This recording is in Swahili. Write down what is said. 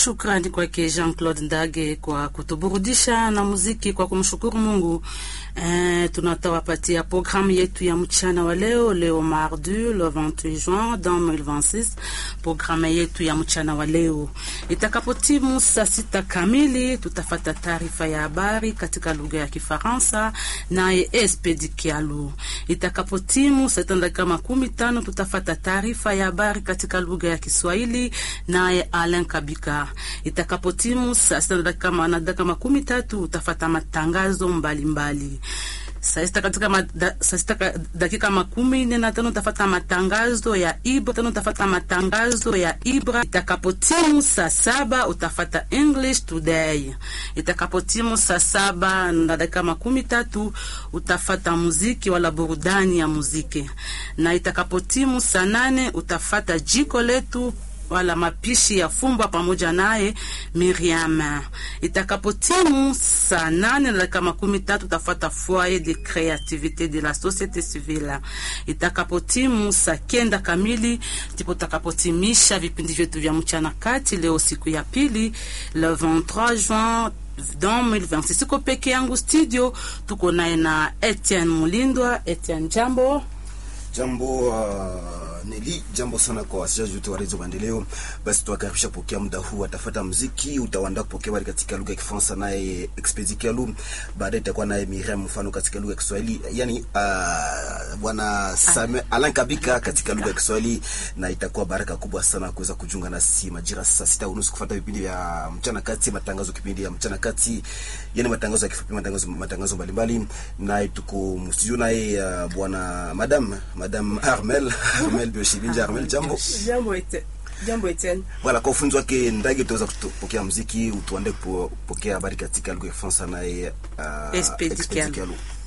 Shukrani kwake Jean Claude Ndage kwa kutuburudisha na muziki, kwa kumshukuru Mungu. Eh, tunatawapatia programu yetu ya mchana wa leo, leo mardi le 28 juin 2026. Programu yetu ya mchana wa leo itakapotimu saa sita kamili, tutafata taarifa ya habari katika lugha ya Kifaransa naye Espedi Kialu. Itakapotimu saa sita dakika makumi tano tutafata taarifa ya habari katika lugha ya Kiswahili naye Alain Kabika. Itakapotimu saa sita dakika na dakika makumi tatu utafata matangazo mbalimbali mbali. Saa sita katika ma, da, saa sita dakika makumi nne na tano utafata matangazo ya Ibra tano utafata matangazo ya Ibra. Itakapotimu saa saba utafata English Today. Itakapotimu saa saba na dakika makumi tatu utafata muziki wala burudani ya muziki, na itakapotimu saa nane utafata jiko letu wala mapishi ya fumba pamoja naye Miriam. Itakapotimu saa nane na dakika makumi tatu utafuata foyer de creativite de la société civile. Itakapotimu saa kenda kamili ndipo utakapotimisha vipindi vyetu vya mchana kati, leo siku ya pili le 23 juin 2026. Siko peke yangu studio, tuko naye na Etienne Mulindwa. Etienne, jambo. Jambo uh... Neli, jambo sana kwa wasikilizaji wote wa Radio Maendeleo. Basi tuwakaribisha kupokea muda huu, atafuata muziki utaanda kupokea habari katika lugha ya Kifaransa naye Expedi Kialu, baadaye itakuwa naye Miriam mfano katika lugha ya Kiswahili, yani uh, bwana Samuel Alan Kabika katika lugha ya Kiswahili, na itakuwa baraka kubwa sana kuweza kujiunga nasi majira saa sita unusu kufuata vipindi vya mchana kati, matangazo kipindi ya mchana kati, yani matangazo ya kifupi, matangazo matangazo mbalimbali, na tuko mstudio naye uh, bwana madam madam Armel Armel Bioshibinja Armel, jambo. Jambo ete. Jambo Etienne. Voilà, kwa ufunzi wake Ndage utaweza kupokea muziki, utuande kupokea habari katika lugha ya Kifaransa naye uh, Expedi Kialu.